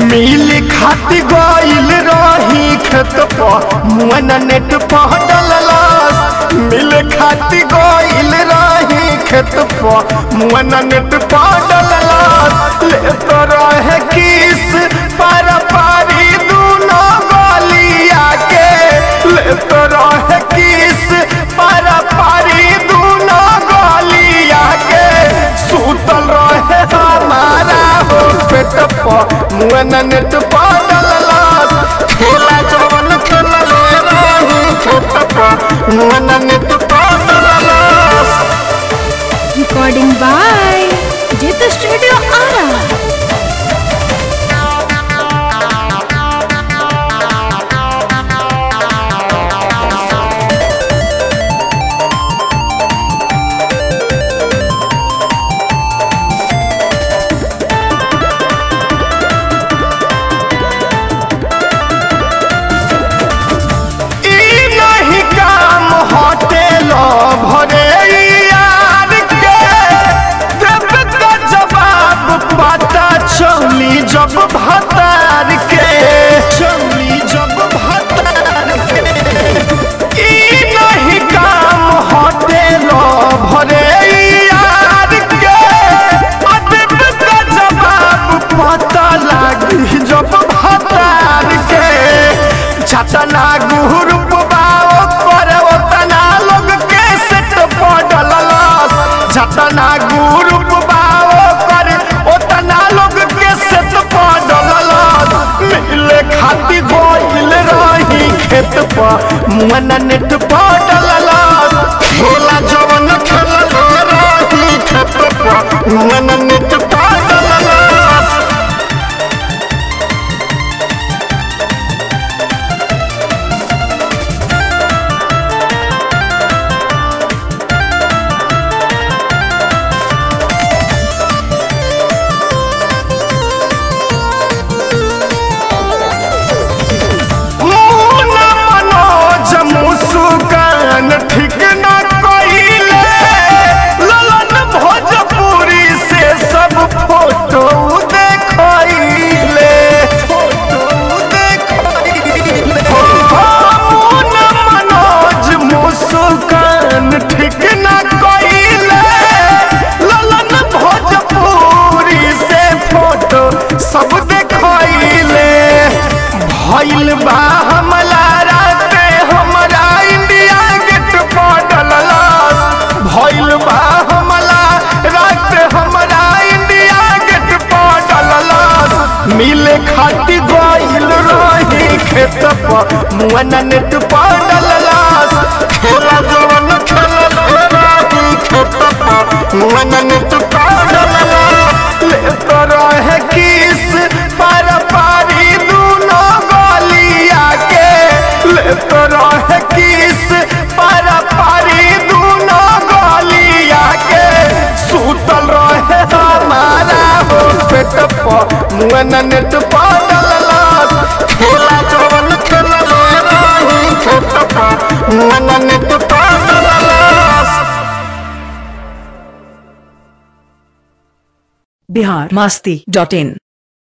मिल खाती गइल रही खेत पर मुअन नेट पर डललस मिल खाती गइल रही खेत पर मुअन नेट पर डललस ले तो रहे किस पर पारी दूनो गलिया के ले तो रहे किस पर पारी दूनो गलिया के सुतल रहे हमारा हो पेट पर मुअन नेट पर डललस खेला जवन खेलले रही खेत पर मुअन नेट पर डललस recording by Jeet studio Ara ई नहीं काम होटेल भरे यार के देव का जवाब पता चली जब भतार के चली जब भतार के ई नहीं काम होटेल भरे यार के देव का जवाब पता लगी जब भतार के छतना ग्रुप बाओ पर ओतना लोग के सेट पडलस छतना ग्रुप बाओ पर ओतना लोग के सेट पडलस मिले खाती गोइल रही खेत पर मुअन नेट पडलस खेला जवन खेलल रही खेत पर मुअन नेट पडलस मुना मनोज मुस्कान ठीक न कइले ललन भोजपुरी से सब फोटो देखइले फोटो देखइले मुना मनोज मुस्कान ठीक न कइले ललन भोजपुरी से फोटो सब देखइले भइल बा हमला राते हमरा इंडिया गेट पर डललस भइल बा हमला राते हमरा इंडिया गेट पर डललस मिले खाती गइल रही खेत पर मुअन नेट पर डललस खेला जवन खेलल रही खेत पर मुअन नेट पर डललस ले तो रहे किस पर पारी दूनो गलिया के ले तो रहे किस पर पारी दूनो गलिया के सुतल रहे हमारा हो पेट पर मुअन नेट पर डललस खेला जवन खेलले रही खेत पर मुअन नेट पर डललस बिहार मस्ती डॉट इन